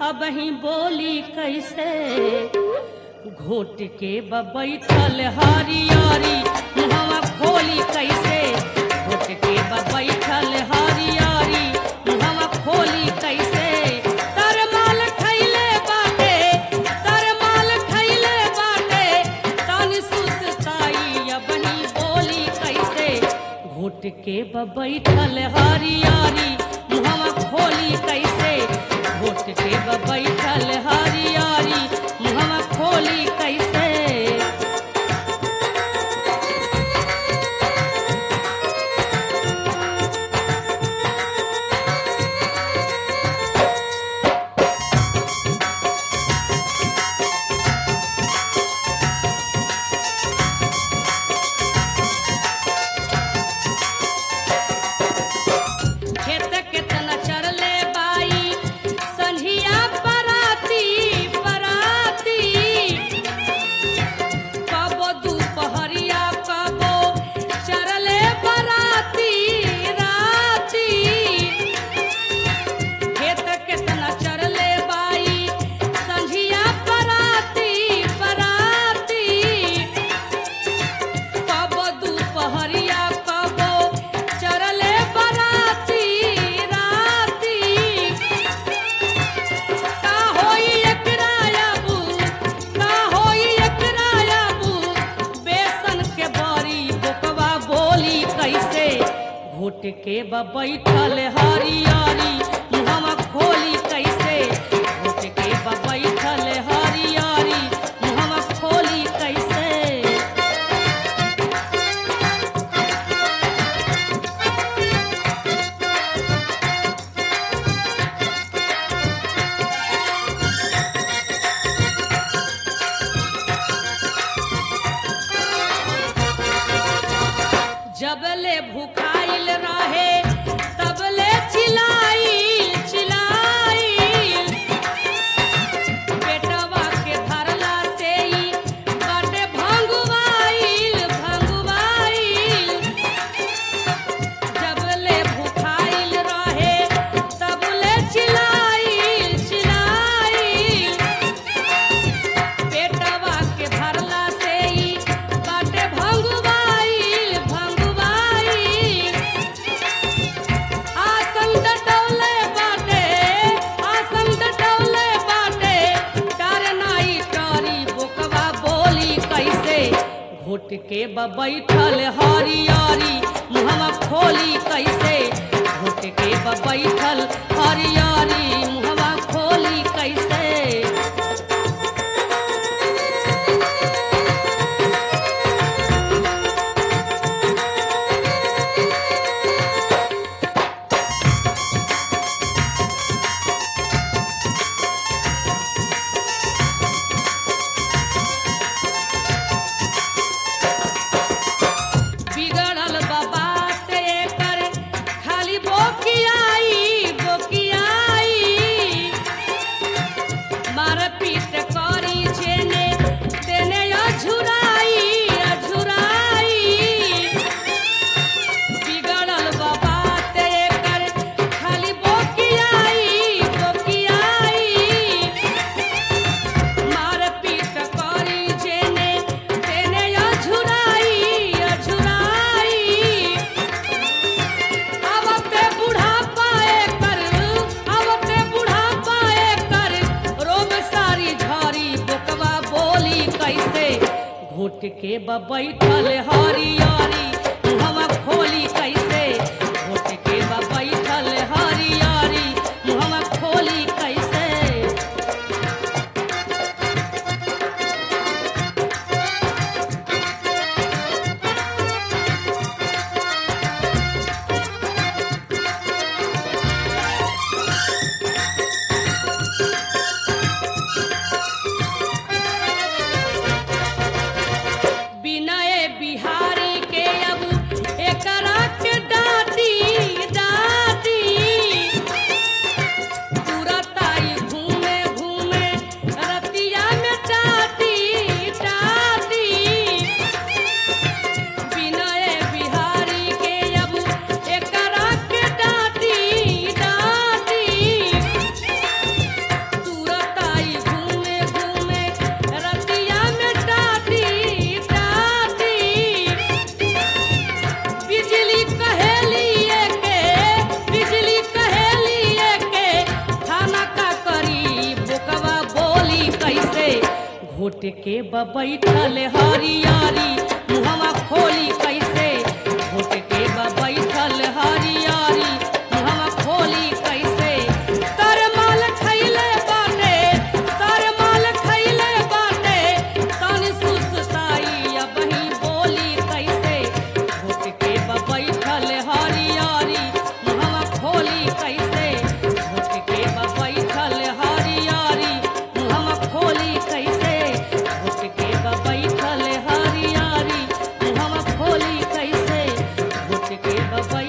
अब ही बोली कैसे घोट के बैठल हरियारी मुहवा खोली कैसे घोट के बैठल हरियारी मुहवा खोली कैसे तर माल खैले बाटे तर माल खैले बाटे तन सुस्ताई अब ही बोली कैसे घोट के बैठल हरियारी मुहवा खोली कैसे घोट के बैठल हरियारी मुहवा खोली कैसे खेत केतना चरले बाई संझिया पराती पराती कबो दुपहरिया कबो चरले बराती राती खेत केतना चरले बाई संझिया पराती पराती कबो दुपहरिया कबो चरले बराती राती का होई एकरा याबू का होई एकरा याबू बेसन के बड़ी बोकवा बोली कैसे घोट के बैठल हरियारी मुहवा खोली कैसे घोट के बैठल हरियारी मुहवा खोली कैसे जबले भुखाइल रहे तबले चिल्लाइल चिल्लाइल पेटवा के धरला से ही बाटे भंगुवाइल भंगुवाइल जबले भुखाइल रहे तबले चिल्लाइल चिल्लाइल पेटवा के भरला से ही बाटे भंगुवाइल भंगुवाइल आसन डटौले बाटे आसन डटौले बाटे डर नाई टरी बोकवा बोली कैसे घोट के बैठल हरियारी मुहवा खोली कैसे घोट के बैठल हरियारी मुहवा खोली कैसे बिगड़ल बात एकर खाली बोकियाई बोकियाई मार पीट करी जेने तेने अझुराई अझुराई बिगड़ल बात एकर खाली बोकियाई बोकियाई मार पीट करी जेने तेने अझुराई अझुराई आवते बुढ़ापा एकर आवते बुढ़ापा एकर रोग सारी झरी बोकवा बोली कैसे घोट के बैठल हरियारी मुहवा खोली कैसे घोट के बैठल हरियारी मुहवा खोली कैसे विनय बिहारी के अब एकरा के डांट घोट के ब बैठल हरियारी मुहवा खोली कैसे घोट के ब बैठल हरियारी मुहवा खोली कैसे तर माल खैले बाटे तर माल खैले बाटे तन सुसताई अब ही बोली कैसे घोट के ब बैठल हरियारी मुहवा खोली कैसे घोट के ब बैठल हरियारी मुहवा खोली कैसे घोट के ब बैठल हरियारी मुहवा खोली कैसे घोट के ब